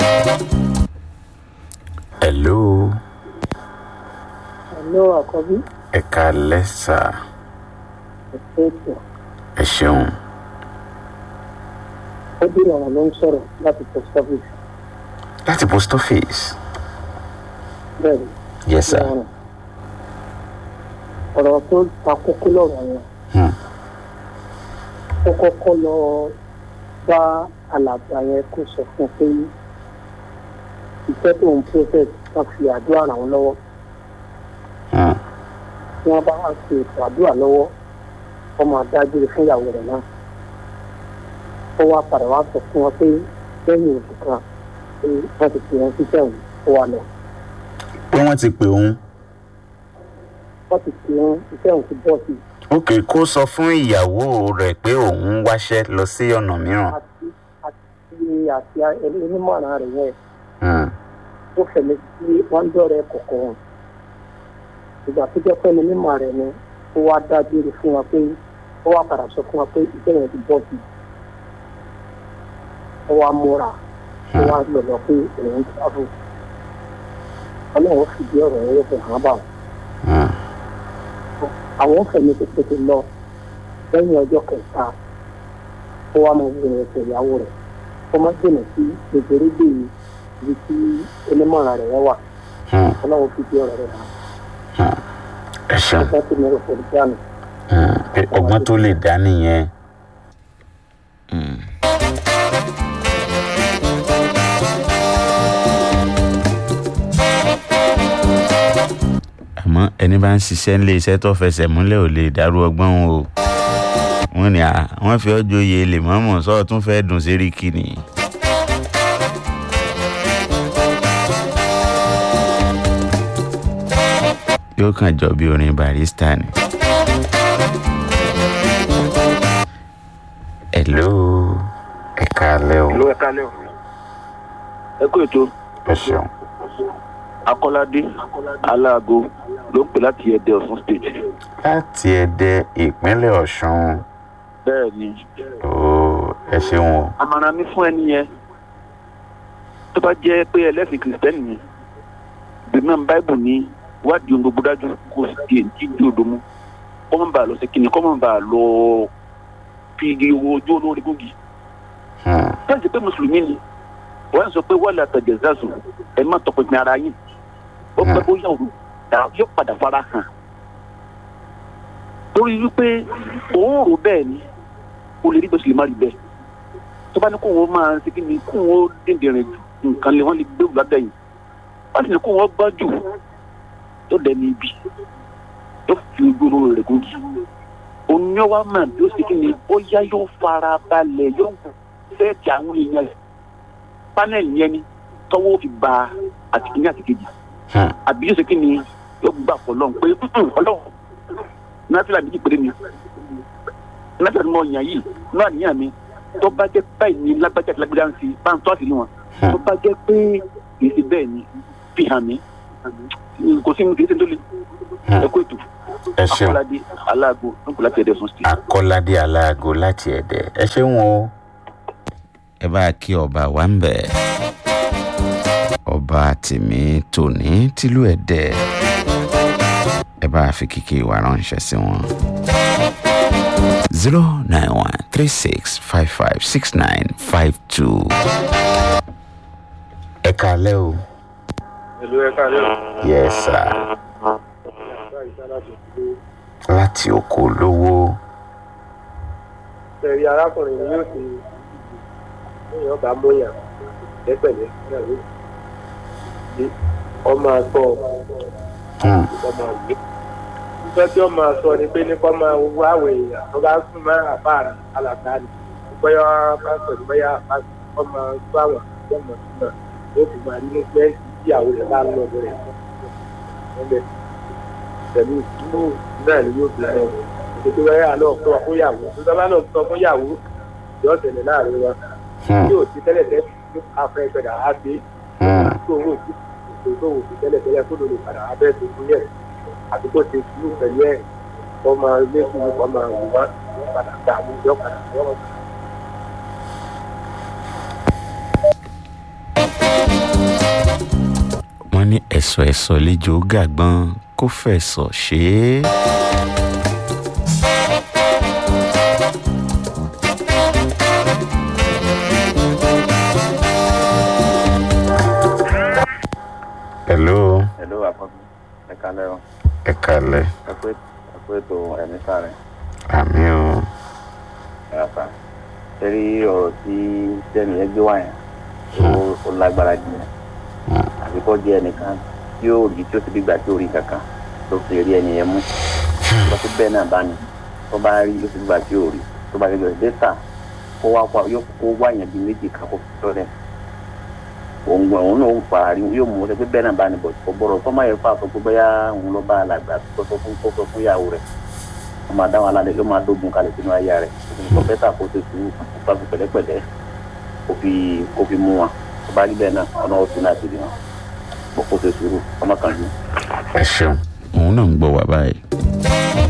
hello Hello, àkọ́bí. ẹ káalẹ́ sà Ẹ̀sẹ̀ ètò. ẹ ṣeun Ó bí ọ̀rọ̀ ló ń sọ̀rọ̀ láti post office. láti post office Bẹ́ẹ̀ni, yes sir ọ̀rọ̀. Ọ̀rọ̀ tó ta kókó lọ́rọ̀ yẹn. hmm. Ó kọ́kọ́ lọ bá alàgbà yẹn kó sọ fún un pé iṣẹ́ tó ń process kan fi àdúrà ràn wọ́n lọ́wọ́. Hmm. Tí wọ́n bá wá ṣe ètò àdúrà lọ́wọ́, wọ́n máa dágbére fún ìyàwó rẹ̀ náà. Ó wá padà wá sọ fún wọn pé lẹ́yìn oṣù kan pé wọ́n ti pè wọ́n síṣẹ́ òun ó wà lọ. pé wọ́n ti pè òun wọ́n ti pè wọ́n iṣẹ́ òun ti bọ́ sí i. ok kó sọ fún ìyàwó rẹ̀ pé òun wáṣẹ́ lọ sí ọ̀nà mìíràn àti àti àti onímọ̀ràn rẹ̀ yẹn Hmm. ó fẹ̀mí sí wọ́n dọ̀rẹ́ kọ̀ọ̀kan wọn. ìgbà tó jẹ́ pé onímọ̀ rẹ̀ ni ó wá dábìrì fún wa pé ó wá padà sọ fún wa pé iṣẹ́ yẹn ti bọ́ sí i. ó wá múra ó wá lọ̀lọ̀ pé òun ti sábò. ọlọ́run fìdí ọ̀rọ̀ yẹn yóò fi hàn bá wọn. Hmm. àwọn fẹ̀mí tó tètè lọ lẹ́yìn ọjọ́ kẹta ó wá mọ obìnrin ẹ̀sẹ̀ ìyàwó rẹ̀ ó má dènà sí gbègbèrègbè ibi tí onímọ̀ràn rẹ̀ wà Hmm. ọlọ́run fi di ọ̀rọ̀ rẹ̀ hàn ẹ ṣeun ọjọ́ tí mo rò pẹ̀lú jáàmù. Hmm. pé ọgbọ́n tó lè dá nìyẹn. Hmm. àmọ́ ẹni bá ń ṣiṣẹ́ nílé iṣẹ́ tó fẹsẹ̀ múlẹ̀ ò lè dàrú ọgbọ́n wọn o wọ́n ní à wọ́n fi ọjọ́ oyè lè mọ́mọ́ sọ́ọ́ tún fẹ́ dùn séríkì ni. yóò kàn jọ bí orin barista ni. hello ẹ káalẹ́ o ló ẹ kálẹ̀ o ẹ kú ètò ẹ ṣeun akọ́ládé aláàgó ló ń pè láti ẹ̀dẹ̀ ọ̀sán state láti ẹdẹ ìpínlẹ̀ ọ̀ṣun bẹ́ẹ̀ ni ooo ẹ ṣeun o àmàrà mi fún ẹni yẹn tó bá jẹ́ pé ẹlẹ́sìn kìrìsìtẹ́nì ni bímọ báìbù ní wádìí ohun gbogbo dájú kó sì di èyí di odò mu kọ́ mọ̀ bá lọ sí kíni kọ́ mọ̀ bá lọ fi igi owó ojú olórí gògì Hmm. fẹ́ǹsì pé mùsùlùmí ni wọ́n sọ pé wọ́n lè àtẹ̀jẹ̀ zazu ẹ̀ má tọpinpin ara yín ó pẹ́ bóyá òru dà- yóò padà fara hàn torí wípé òun rò bẹ́ẹ̀ ni o lè rí bẹ́ẹ̀ sì lè má rí bẹ́ẹ̀ tó bá ní kó wọn máa ṣe kí ni kó wọn dìndìnrín ju nǹkan lé wọn lè gbé òwúlá dẹ́yìn wọ́n sì ní kó wọn gbọ́ jù tó dẹni ibi tó fi ojú olóró rẹ̀ gòkè òun yóò wá mà bí ó ṣe kí ni ó yá yóò fara balẹ̀ yóò sẹ́ẹ̀tì àwọn èèyàn rẹ̀ panel yẹn ni tọ́wọ́ fi ba àtìkíní àtìkejì Hmm. àbí yóò ṣe kí ni yóò gbà fọlọ́n pé "Mm, ọlọ́run náfìlà méjì péré ni náfìlà ni mo yàn yìí náà níyàn mi tó bá jẹ́ báyìí ni lágbájá àti lágbájá ń fi bá ń tọ́ àṣírí wọn tó bá jẹ́ pé kì í ṣe bẹ́ẹ̀ ni fi hàn mí kò sí mi kì í ṣe tó le ẹ kó ètò ẹ ṣeun akọ́ládé aláàgbo nípò láti ẹ̀dẹ̀ ọ̀sán state. akọ́ládé aláàgọ́ láti ẹ̀dẹ̀ ẹ ṣeun o. ẹ bá a kí ọba wa ń bẹ̀ ọba tèmi tòní tìlú ẹ̀dẹ̀ ẹ bá a fi kíkì ìwà ránṣẹ́ sí wọn. zero nine one three six five five six nine five two. ẹ kálẹ́ o. ìlú ẹ̀ka rẹ̀ yes sir. láti oko lówó. tẹ̀rí arákùnrin ni yóò ti èèyàn bá mọ̀yàn lẹ́pẹ̀lẹ́ ìyàwó ìdí ọmọ àgbọ̀ Hmm. ọmọ àgbẹ̀. ìfẹ́ tí ọmọ sọ ni pé ní kọ́ máa wá àwọ̀ èèyàn tó bá sùn mọ́ àbá rẹ̀ alàgbà ni bóyá bá pẹ̀lú bóyá ọmọ tó àwọn àti ọmọ tó náà yóò fi máa nínú pé ìyàwó rẹ̀ bá ń lọ bẹ̀rẹ̀ ẹgbẹ́ pẹ̀lú ìdúró náà ni yóò fi lọ ètò ẹ̀ àlọ́ fún ọkọ̀yàwó tó sábà náà sọ fún yàwó yóò tẹ̀lé láàrin wa Hmm. yóò ti tẹ́lẹ̀ tẹ́lẹ̀ yóò afẹ́ gbẹ̀dà á gbé Hmm. tó owó tí kò tó owó ti tẹ́lẹ̀ tẹ́lẹ̀ kó ló lè padà abẹ́ tó fún yẹn àti kó ti sùúrù pẹ̀lú ẹ̀ kọ́ máa lé fún kọ́ máa wù wá padà gbà mú yọ padà yọ padà. ní ẹ̀sọ̀ ẹ̀sọ̀ lejò gàgbọ́n kó fẹ̀sọ̀ ṣe é. hello Hello, àkọ́bí. Ẹ kalẹ́ o. ẹ kalẹ̀ Ẹ pé ẹ pé ètò ẹ̀mí sáré. àmì o Ẹ àfà. Ṣé rí ọ̀rọ̀ tí Tẹ́mi yẹn gbé wá yẹn? Ó- Ó lágbára jù yẹn. Àbí kọ́ jẹ́ ẹnìkan tí ó rí tí ó ti bí gbà tí ó rí kankan tó fi rí ẹni yẹn mú. Lọ sí bẹ́ẹ̀ náà bá ní. Tó bá rí ó ti bí gbà tí ó rí. Tó bá gẹ́gẹ́ dẹ́ta kó wá pa yóò kó wá yẹn bí méjì kan kó fi tọ́lẹ̀. Òun gbọ́n òun náà ó fara rí yóò mú ọ pé bẹ́ẹ̀ náà bá ní bọ̀ kò gbọ́dọ̀ tó má yẹ fà sọ pé bóyá òun ló bá alàgbà tó sọ fún kó sọ fún ìyàwó rẹ̀ ó máa dá wọn alálẹ̀ yóò máa dógun kalẹ̀ sínú ayé rẹ̀ kò bẹ́tà kó ṣe sùúrù kó bá fi pẹ̀lẹ́pẹ̀lẹ́ kó fi kó fi mú wọn tó bá rí bẹ́ẹ̀ náà ọ̀nà ọ̀tún náà ti rí wọn kó kó ṣe sùúrù ọmọ kan jù. ẹ ṣeun òun náà ń gbọ́ wá báyìí.